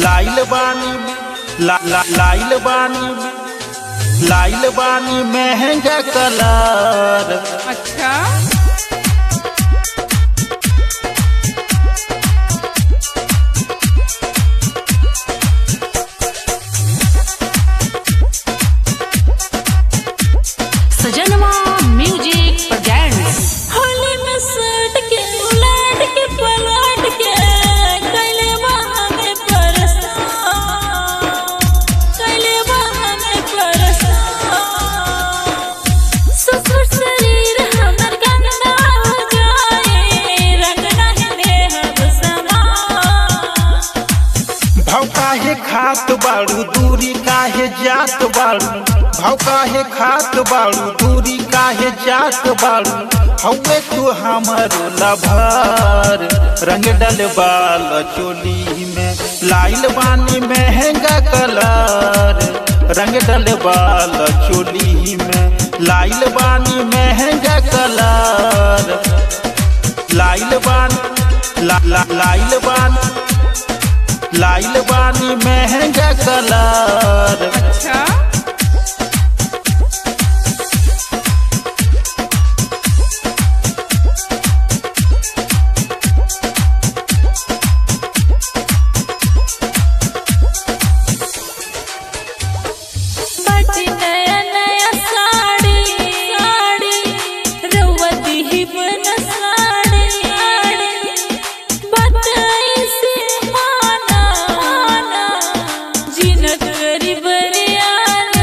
लाइल बानी ला, ला, लाइल बानी लाइल बानी महंगा कलर अच्छा सजनवा म्यूजिक प्रेजेंट्स होली में सट के उलट के पलट के कैले बहाने परसान कैले बहाने परसान सुसुर शरीर हमर गंदा हो जाए रंग नहीं देहब समान भाव काहे खात बाड़ू दूरी काहे जात बाड़ू भाव काहे खात बाड़ू दूरी काहे जात बाड़ू हवे तू हमर लभर रंग डलबाल चोली में लाइल बानी महंगा कलर रंग डलबाल चोली में लाइल बानी महंगा कलर लाइल बान ला, ला, लाइल बान लाइल बानी महंगा कलर अच्छा बाटी नया नया साड़ी साड़ी रउती ही बन साड़ी बताई से माना माना जिनत करी बरियान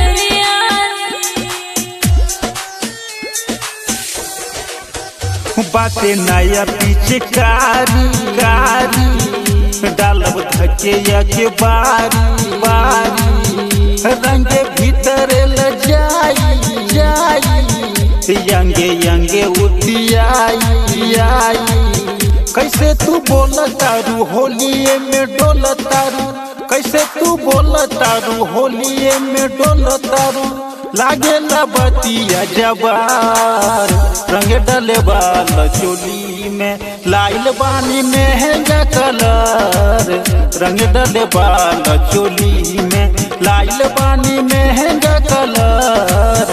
बाते नया पीछे कारी कारी डालब धके के बारी बारी रंगे भीतर ल जाई जाई यंगे यंगे उतियाई आई कैसे तू बोल तारू होलिए में डोल तारू कैसे तू बोल तारू होलिए में डोल तारू लागे बतिया जबार रंग डले बाल चोली में लाइल बानी महंगा कलर रंग डले बाल चोली में लाइल बानी महंगा कलर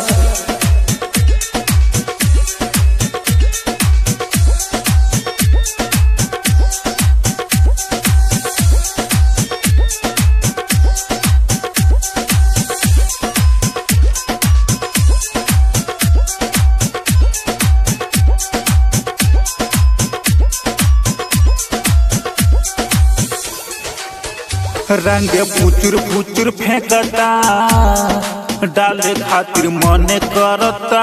रंग फुचुर फुचुर फेंकता डाले खातिर मन करता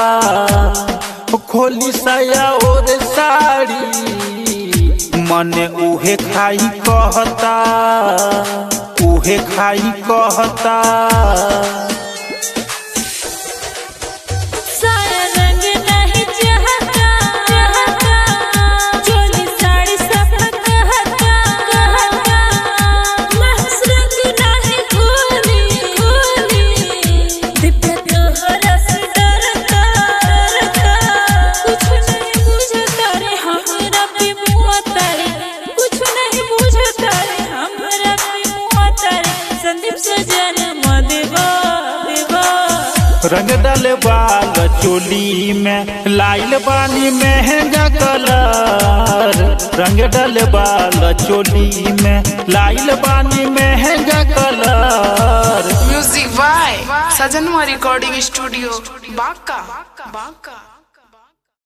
खोली साया और साड़ी मन उहे खाई कहता उहे खाई कहता सारा रंग नहीं चाहता चोली साड़ी सब कहता कहता महस रंग नहीं खोली खोली दिप्या तोहरा से डरता डरता कुछ नहीं बुझता रे हमरा पे मुआ तारे कुछ नहीं बुझता रे हमरा पे मुआ तारे संदीप सजन मदेवा देवा रंग डल बाल चोली में लाइल बानी महंगा कलर रंग डल बाल चोली में लाइल बानी महंगा colour music by Sajanwa recording studio Banka Banka